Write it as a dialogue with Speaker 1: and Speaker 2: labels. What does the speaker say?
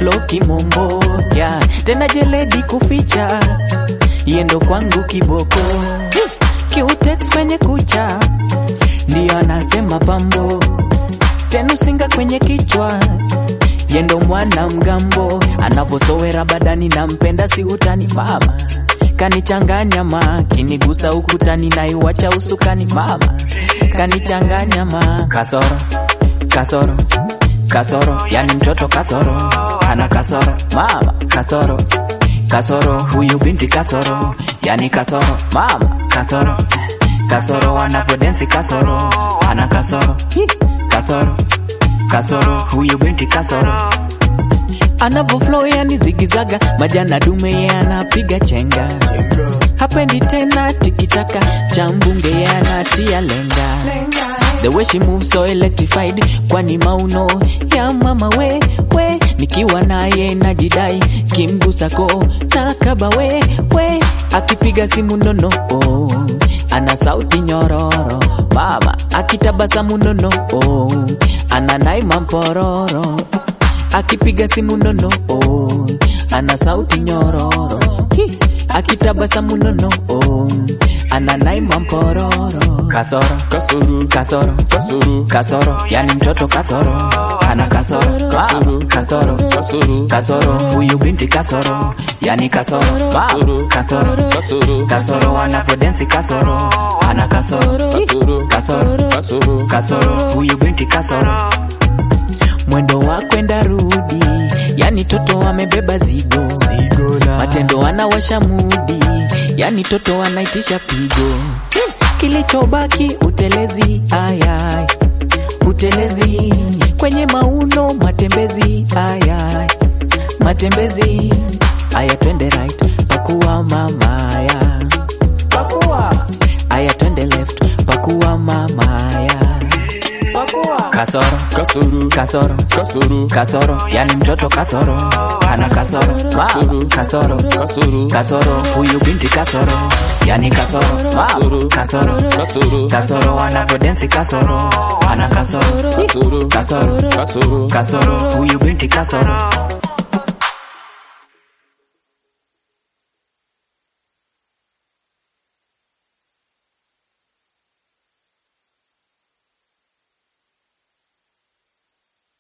Speaker 1: flow kimombo yeah. Tena jeledi kuficha yendo kwangu kiboko kiutex kwenye kucha ndiyo anasema pambo tenu singa kwenye kichwa yendo mwana mgambo anavyosowera badani nampenda si utani mama kanichanganya ma kinigusa ukutani naiwacha usukani mama kanichanganya ma kasoro kasoro kasoro yani mtoto kasoro ana kasoro mama kasoro kasoro huyu binti kasoro yani kasoro mama kasoro kasoro anavyodensi kasoro ana kasoro Hi, kasoro kasoro huyu binti kasoro anavyo flow yani zigizaga majana dume ye anapiga chenga hapendi tena tikitaka cha mbunge ye anatia lenga the way she moves so electrified kwani mauno ya mama we we nikiwa naye najidai kimgusako na kaba we we akipiga simu nono oh, ana sauti nyororo mama akitabasamu nono oh, ana naima mpororo akipiga simu nono oh, ana sauti nyororo Hi, akitabasamu nono oh, ana naima mpororo kasoro
Speaker 2: kasoro
Speaker 1: kasoro
Speaker 2: kasoro
Speaker 1: kasoro yani mtoto kasoro ana kasoro Mama, kasoro
Speaker 2: kasoro
Speaker 1: kasoro huyu binti kasoro yani kasoro Mama, kasoro
Speaker 2: kasoro
Speaker 1: kasoro anapodensi kasoro ana kasoro
Speaker 2: kasoro
Speaker 1: kasoro
Speaker 2: kasoro
Speaker 1: kasoro huyu binti kasoro mwendo wa kwenda rudi yani toto amebeba zigo matendo anawasha mudi yani toto anaitisha pigo kilichobaki utelezi ayay utelezi kwenye mauno matembezi ayay matembezi aya twende right pakuwa mamaya pakuwa aya twende left pakuwa mamaya pakuwa kasoro
Speaker 2: kasoro
Speaker 1: kasoro
Speaker 2: kasoro
Speaker 1: kasoro yani mtoto kasoro ana kasoro mama kasoro
Speaker 2: kasoro
Speaker 1: kasoro huyu binti kasoro yani kasoro mama kasoro
Speaker 2: kasoro
Speaker 1: kasoro anapodensi kasoro ana kasoro
Speaker 2: kasoro
Speaker 1: kasoro
Speaker 2: kasoro
Speaker 1: kasoro huyu binti kasoro